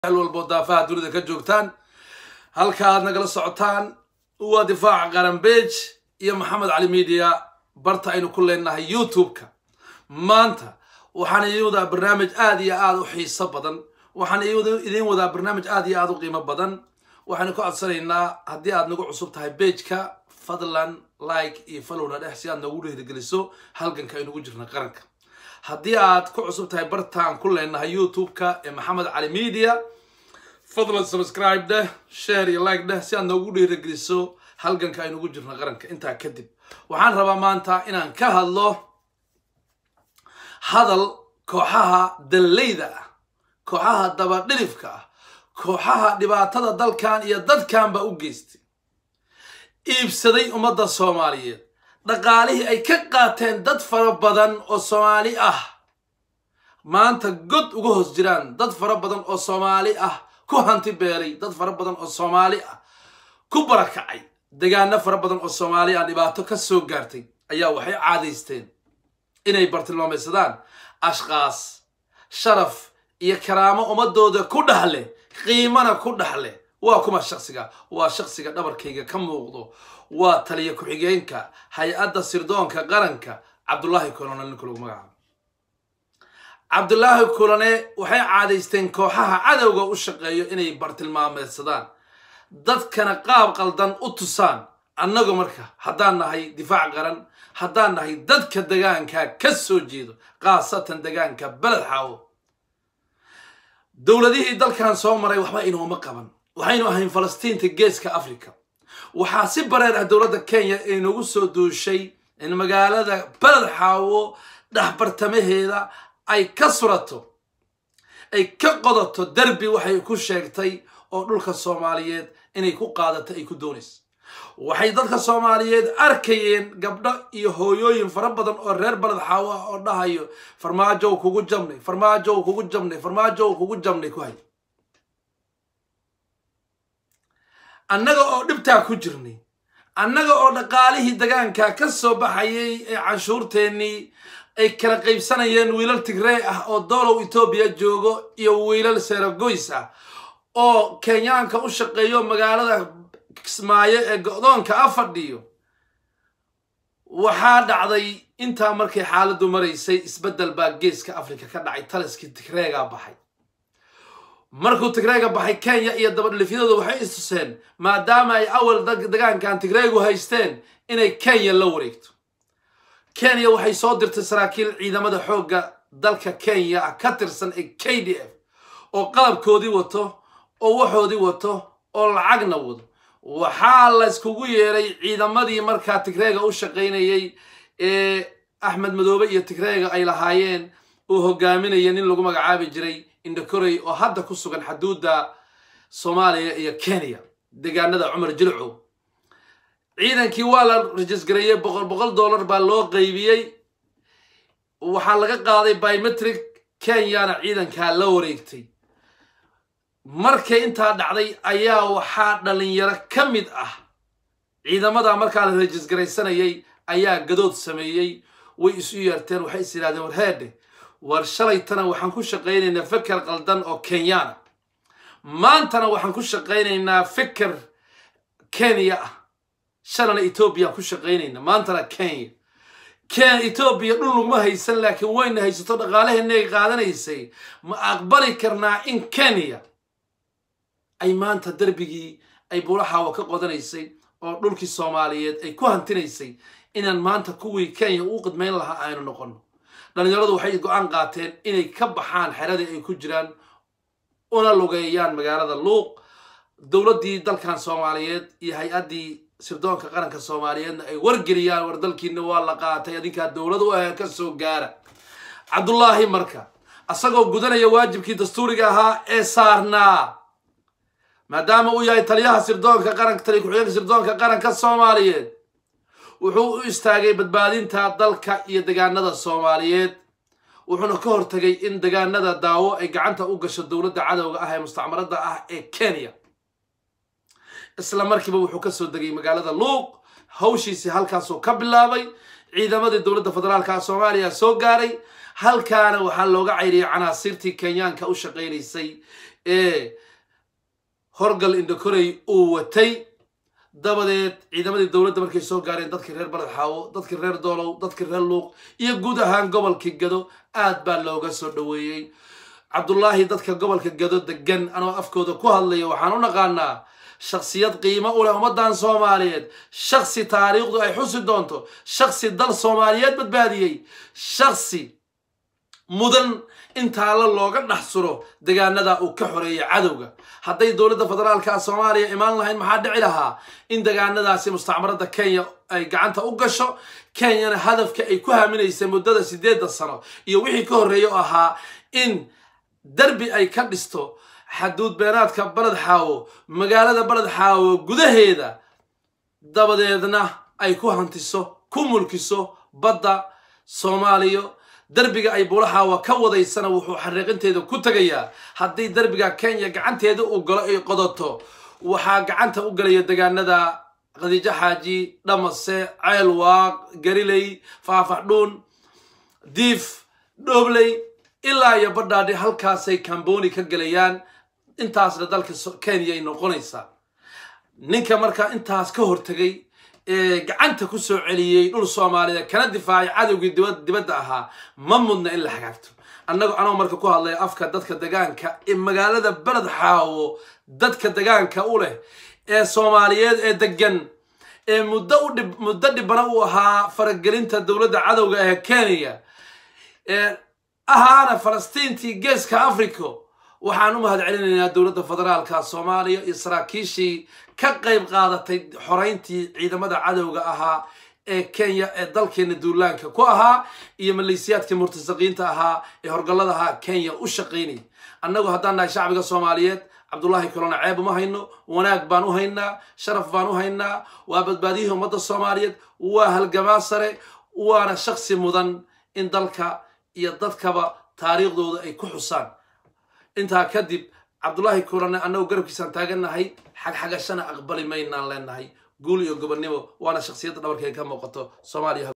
meel walbo daafaha dunida ka joogtaan halka aad nagala socotaan waa difaaca qaranbeej iyo maxamed cali media barta aynu ku leenahay youtube-ka maanta waxaan idiin wadaa barnaamij aada iyo aada u xiiso badan waxaan idiin wadaa barnaamij aada iyo aada u qiimo badan waxaynu ka codsanaynaa haddii aad nagu cusub tahay bejka fadlan like iyo followna dhex si aad noogu dhiirigeliso halganka aynugu jirna qaranka haddii aad ku cusub tahay bartaan ku leenahay youtube-ka ee maxamed cali media fadlan subscribe dheh share iyo like dheh si aad noogu dhiirigeliso halganka aynugu jirna qaranka intaa kadib waxaan rabaa maanta inaan ka hadlo hadal kooxaha danleyda ah kooxaha dabadhilifka ah kooxaha dhibaatada dalkan iyo dadkanba u geystay iibsaday ummadda soomaaliyeed dhaqaalihii ay ka qaateen dad fara badan oo soomaali ah maanta god uga hoos jiraan dad fara badan oo soomaali ah ku hanti beelay dad fara badan oo soomaali ah ku barakacay degaano fara badan oo soomaali ah dhibaato ka soo gaartay ayaa waxay caadaysteen inay bartilmaamaysadaan ashkaas sharaf iyo karaamo ummadooda ku dhahle qiimana ku dhahle waa kuma shaksiga waa shaksiga dhabarkayga ka muuqdo waa taliya ku-xigeenka hay-adda sirdoonka qaranka cabdullaahi kolone ninka lagu magacaabo cabdullaahi kolone waxay caadaysteen kooxaha cadowga u shaqeeyo inay bartilmaameedsadaan dadkana qaab qaldan u tusaan annagu marka haddaan nahay difaac qaran haddaan nahay dadka degaanka ka soo jeedo khaasatan degaanka beled xaawo dowladihii dalkan soo maray waxba inooma qaban waxaynu ahayn falastiinta geeska africa waxaa si bareer ah dowladda kenya inagu soo duushay in magaalada beled xaawo dhexbartamaheeda ay ka surato ay ka qodato derbi waxay ku sheegtay oo dhulka soomaaliyeed inay ku qaadato ay ku doonayso waxay dadka soomaaliyeed arkayeen gabdho iyo hooyooyin fara badan oo reer baled xaawo ah oo dhahayo farmaajow kugu jabnay farmaajow kugu jabnay farmaajow kugu jabnay ku hay annaga oo dhibtaa ku jirnay annaga oo dhaqaalihii degaanka ka soo baxayay ee canshuurteennii ay kala qaybsanayeen wiilal tigree ah oo doolow etoobiya joogo iyo wiilal seragoys ah oo kenyaanka u shaqeeyo magaalada kismaayo ee go-doonka a fadhiyo waxaa dhacday intaa markay xaaladdu maraysay isbeddel baa geeska africa ka dhacay taliskii tigreegaa baxay markuu tigreega baxay kenya iyo dabadhilifyadooda waxay istuseen maadaama ay awal degaankan tigreegu haysteen inay kenya la wareegto kenya waxay soo dirtay saraakiil ciidamada xoogga dalka kenya ah ka tirsan ee k d f oo qalabkoodii wato oo waxoodii wato oo lacagna wado waxaa la yskugu yeeray ciidamadii markaa tigreega u shaqaynayay ee axmed madoobe iyo tigreega ay lahaayeen uu hogaaminaya nin lagu magacaabi jiray indokorey oo hadda ku sugan xaduudda soomaaliya iyo kenya degaanada cumar jilcow ciidankii waa la rajisgareeyey boqol boqol dollar baa loo qaybiyey waxaa laga qaaday biometric kenyana ciidankaa la wareegtay markay intaa dhacday ayaa waxaa dhalinyaro ka mid ah ciidamada markaa la rajisgaraysanayay ayaa gadood sameeyey way isu yeerteen waxay is yidhahdeen war heedhe war shalaytana waxaan ku shaqaynaynaa feker qaldan oo kenyana maantana waxaan ku shaqaynaynaa feker kenya ah shalana etoobiyaan ku shaqaynaynaa maantana kenya ken etoobiya dhul naguma haysan laakiin wayna haysato dhaqaalaheennaay qaadanaysay ma aqbali karnaa in kenya ay maanta derbigii ay buulaxaawa ka qodanaysay oo dhulkii soomaaliyeed ay ku hantinaysay inaan maanta kuwii kenya uu qidmayn lahaa aynu noqono dhalinyaradu waxay go-aan qaateen inay ka baxaan xeradii ay ku jiraan una lugeeyaan magaalada luuq dowladdii dalkan soomaaliyeed iyo hay-addii sirdoonka qaranka soomaaliyeedna ay wargeliyaan war dalkiina waa la qaatay adinkaa dowlad u ah ka soo gaara cabdullaahi marka asagoo gudanaya waajibkii dastuuriga ahaa ee saarnaa maadaama uu yahay taliyaha sirdoonka qaranka taliya ku-xigeenka sirdoonka qaranka soomaaliyeed wuxuu u istaagay badbaadinta dalka iyo degaanada soomaaliyeed wuxuuna ka hortagay in degaanada daawo ay gacanta u gasho dowladda cadowga ah ee mustacmaradda ah ee kenya isla markiiba wuxuu ka soo degay magaalada luuq hawshiisii halkaasuu ka bilaabay ciidamadii dowladda federaalka soomaaliya soo gaaray halkaana waxaa looga cayriyay canaasiirtii kenyaanka u shaqaynaysay ee horgal indhakorey uu watay dabadeed ciidamadii dowladda markay soo gaareen dadkii reer baled xaawo dadkii reer doolow dadkii reer luuq iyo guud ahaan gobolkii gado aad baa looga soo dhoweeyey cabdullaahi dadka gobolka gado degan anoo afkooda ku hadlaya waxaan u naqaanaa shaksiyad qiimo u leh ummaddan soomaaliyeed shaksi taariikhdu ay xusi doonto shaksi dal soomaaliyeed badbaadiyey shaksi mudan in taalla looga dhex suro degaanada uu ka xoreeyay cadowga hadday dowladda federaalka soomaaliya imaan lahayn maxaa dhici lahaa in degaanadaasi mustacmaradda kenya ay gacanta u gasho kenyana hadafka ay ku haaminaysay muddada sideedda sano iyo wixii ka horreeya oo ahaa in derbi ay ka dhisto xaduud beenaadka baled xaawo magaalada baled xaawo gudaheeda dabadeedna ay ku hantiso ku mulkiso badda soomaaliya derbiga ay buulaxaawa ka wadaysana wuxuu xariiqinteeda ku tegayaa haddii derbiga kenya gacanteeda uu galo ay qodato waxaa gacanta u galaya degaanada khadiijo xaaji dhamase ceelwaaq gariley faafaxdhuun diif dhobley ilaa iyo badhaadhi halkaasay kamboni ka gelayaan intaasna dalka kenya ay noqonaysaa ninka markaa intaas ka hortegay ee gacanta ku soo celiyey dhul soomaaliyeed kana difaacay cadowgii dibadda ahaa ma mudna in la hagaagto annagu anoo marka ku hadlaya afka dadka degaanka ee magaalada beled xaawo dadka degaanka u leh ee soomaaliyeed ee degan ee muddo u dhib muddo dhibana u ahaa faragelinta dowladda cadowga ee kenya ee ahaana falastiintii geeska africa waxaan u mahad celinaynaa dowladda federaalka soomaaliya iyo saraakiishii ka qayb qaadatay xoreyntii ciidamada cadowga ahaa ee kenya ee dalkeena duulaanka ku ahaa iyo maleysiyaadkii murtasaqiinta ahaa ee horgallada ahaa kenya u shaqaynayay annagu haddaan nahay shacbiga soomaaliyeed cabdullaahi kolona ceeb uma hayno wanaag baan u haynaa sharaf baan u haynaa waa badbaadiyihii ummadda soomaaliyeed waa halgamaa sare waana shaksi mudan in dalka iyo dadkaba taariikhdooda ay ku xusaan intaa kadib cabdullaahi kulane annagu garabkiisaan taagannahay xagxagashana aqbali maynaan leenahay guul iyo gobonnimo waana shaksiyadda dhabarkay ka muuqato soomaaliya